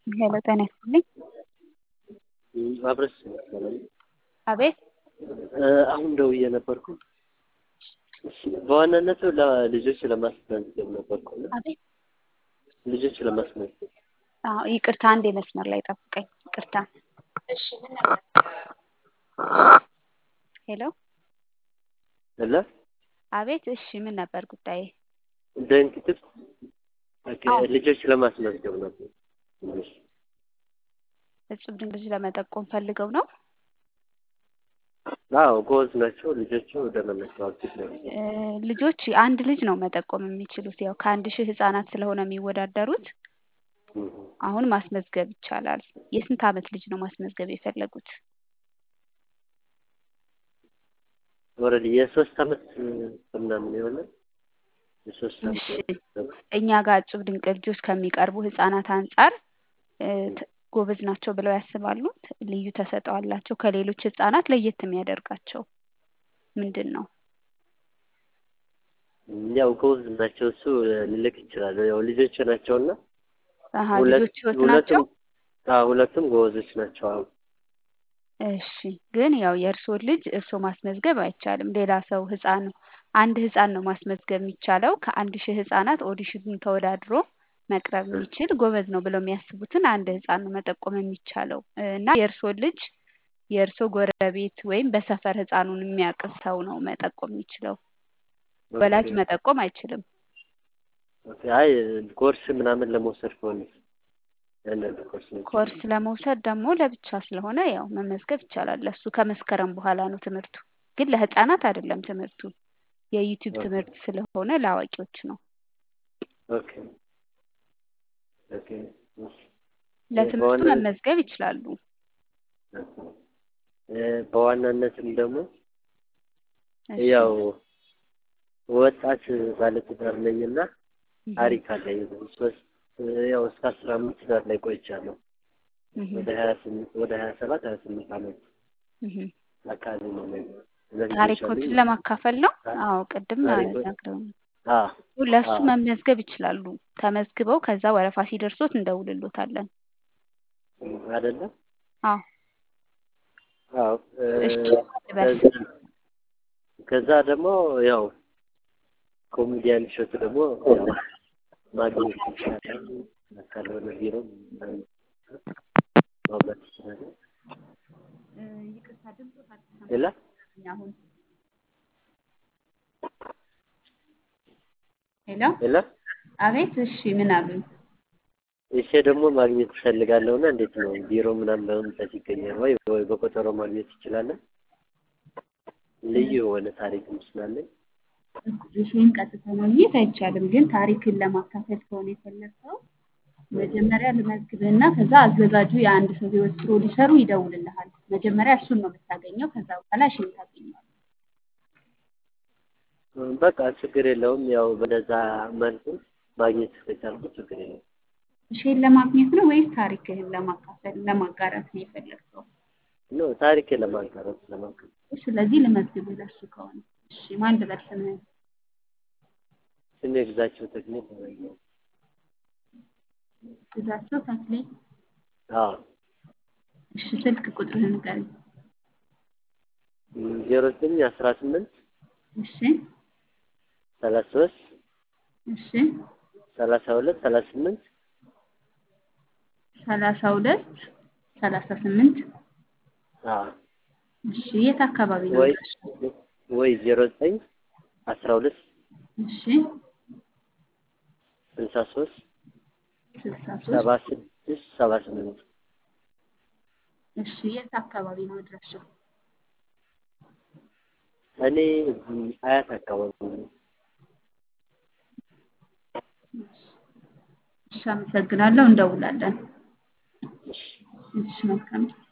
ሄሎ ጤና ይስጥልኝ። አብረሽ መሰለኝ አቤት አሁን ደውዬ ነበርኩ። በዋናነቱ ለልጆች ለማስመዝገብ ነበርኩ እና አቤት ልጆች ለማስመዝገብ አዎ ይቅርታ አንዴ መስመር ላይ ጠብቀኝ። ይቅርታ እሺ ምን ነበር? ሄሎ አለ አቤት እሺ ምን ነበር ጉዳይ? ደንክትብ አዎ። ልጆች ለማስመዝገብ ነበር። እጹብ ድንቅ ልጅ ለመጠቆም ፈልገው ነው። አዎ ጎበዝ ናቸው ልጆቹ ደመናቸው አዲስ ነው። እ ልጆች አንድ ልጅ ነው መጠቆም የሚችሉት። ያው ከአንድ ሺህ ህጻናት ስለሆነ የሚወዳደሩት አሁን ማስመዝገብ ይቻላል። የስንት ዓመት ልጅ ነው ማስመዝገብ የፈለጉት? ኦልሬዲ የሶስት ዓመት ምናምን የሆነ የሶስት ዓመት እሺ እኛ ጋር እጹብ ድንቅ ልጆች ከሚቀርቡ ህጻናት አንጻር እ ት- ጎበዝ ናቸው ብለው ያስባሉ? ልዩ ተሰጥኦ አላቸው? ከሌሎች ህጻናት ለየት የሚያደርጋቸው ምንድን ነው? ያው ጎበዝ ናቸው እሱ ልልክ ይችላል። ያው ልጆች ናቸውና አሀ ሁለት- ልጆች ህይወት ናቸው? ሁለቱም አዎ ሁለቱም ጎበዞች ናቸው። አዎ እሺ ግን ያው የእርስዎን ልጅ እርስዎ ማስመዝገብ አይቻልም። ሌላ ሰው ህፃን አንድ ህፃን ነው ማስመዝገብ የሚቻለው። ከአንድ ሺህ ህፃናት ኦዲሽን ተወዳድሮ መቅረብ የሚችል ጎበዝ ነው ብለው የሚያስቡትን አንድ ህፃን ነው መጠቆም የሚቻለው እና የእርስዎን ልጅ የእርስዎ ጎረቤት ወይም በሰፈር ህፃኑን የሚያውቅ ሰው ነው መጠቆም የሚችለው። ወላጅ መጠቆም አይችልም። ኦኬ። አይ ኮርስ ምናምን ለመውሰድ ከሆነ ያንን ኮርስ ነው። ኮርስ ለመውሰድ ደግሞ ለብቻ ስለሆነ ያው መመዝገብ ይቻላል። ለሱ ከመስከረም በኋላ ነው ትምህርቱ። ግን ለህፃናት አይደለም ትምህርቱ። የዩቲዩብ ኦኬ። ትምህርት ስለሆነ ለአዋቂዎች ነው። ኦኬ ኦኬ። እሺ። ለትምህርቱ በዋና- መመዝገብ ይችላሉ። እ በዋናነትም ደግሞ እሺ። ያው ወጣት ባለትዳር ነኝና እህ ታሪክ አለኝ። ሶስት ያው እስከ አስራ አምስት ትዳር ላይ ቆይቻለሁ። እህ ወደ ሀያ ስምንት ወደ ሀያ ሰባት ሀያ ስምንት ዓመት እህ አካባቢ ነው ነኝ። ስለዚህ ታሪኮችን ልጆች ለማካፈል ነው። አዎ ቅድም ታሪኮች- ነግረውኝ አዎ ለእሱ አዎ። መመዝገብ ይችላሉ። ተመዝግበው ከዛ ወረፋ ሲደርሶት እንደውልሎታለን። አይደለም አዎ አዎ እ እሺ በል ከዛ- ከዛ ደግሞ ያው ኮሜዲያን እሸቱ ደግሞ ያው ማግኘት ይቻላል። ካልሆነ ቢሮ ምናምን ማውራት ይችላል። ይቅርታ ድምፆት አልተሰማም ሌላ አሁን ሄሎ ሌላ አቤት እሺ ምን አሉኝ እሺ ደግሞ ማግኘት እፈልጋለሁና እንዴት ነው ቢሮ ምናምን በመምጣት ይገኛል ወይ ወይ በቆጠሮ ማግኘት ይችላለን? ልዩ የሆነ ታሪክም ስላለኝ ይህን ቀጥታ ማግኘት አይቻልም። ግን ታሪክን ለማካፈል ከሆነ የፈለግከው መጀመሪያ ልመዝግብህና ከዛ አዘጋጁ የአንድ ሰው ህይወት ፕሮዲሰሩ ይደውልልሃል። መጀመሪያ እሱን ነው የምታገኘው። ከዛ በኋላ እሺን ታገኘዋለህ። በቃ ችግር የለውም። ያው በነዛ መልኩ ማግኘት ከቻልኩ ችግር የለውም። እሺን ለማግኘት ነው ወይስ ታሪክህን ለማካፈል ለማጋራት ነው የፈለግከው? ኖ ታሪኬን ለማጋራት ለማጋራት ስለዚህ ልመዝግብህ ለሱ ከሆነ እሺ ማን ልበል ስምህን? ስሜ ግዛቸው ተክሌ ይባላል። ግዛቸው ተክሌ። አዎ እሺ ስልክ ቁጥርህን ንገረኝ። ዜሮ ዘጠኝ አስራ ስምንት እሺ ሰላሳ ሶስት እሺ ሰላሳ ሁለት ሰላሳ ስምንት ሰላሳ ሁለት ሰላሳ ስምንት አዎ እሺ የት አካባቢ ነው? ወይ አድራሻው? ወይ ዜሮ ዘጠኝ አስራ ሁለት እሺ ስልሳ ሶስት ስልሳ ሰባ ሶስት ስድስት ሰባ ስምንት እሺ የት አካባቢ ነው አድራሻው? እኔ እዚህ አያት አካባቢ ነው። እሺ አመሰግናለሁ። እንደውላለን። እሺ እሺ መልካም